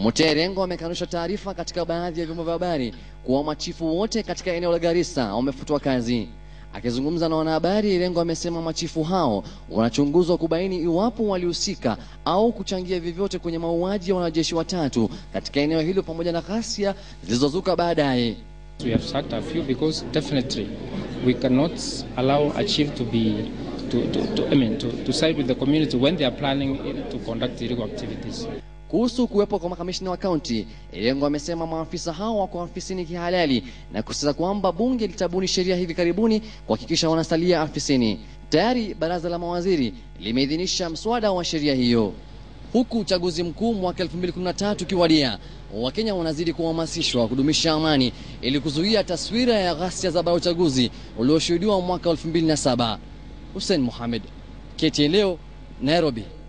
Muterengo amekanusha taarifa katika baadhi ya vyombo vya habari kuwa machifu wote katika eneo la Garissa wamefutwa kazi. Akizungumza na wanahabari, Rengo amesema machifu hao wanachunguzwa kubaini iwapo walihusika au kuchangia vyovyote kwenye mauaji ya wanajeshi watatu katika eneo hilo pamoja na ghasia zilizozuka baadaye. We have sacked a few because definitely we cannot allow a chief to be to, to, to, I mean, to, to side with the community when they are planning to conduct illegal activities. Kuhusu kuwepo kwa makamishina wa kaunti, Irengo amesema maafisa hao wako afisini kihalali na kusisitiza kwamba bunge litabuni sheria hivi karibuni kuhakikisha wanasalia afisini. Tayari baraza la mawaziri limeidhinisha mswada wa sheria hiyo. Huku uchaguzi mkuu mwaka 2013 ukiwadia, Wakenya wanazidi kuhamasishwa kudumisha amani ili kuzuia taswira ya ghasia za baada ya uchaguzi ulioshuhudiwa mwaka 2007. Hussein Mohamed, KTN leo, Nairobi.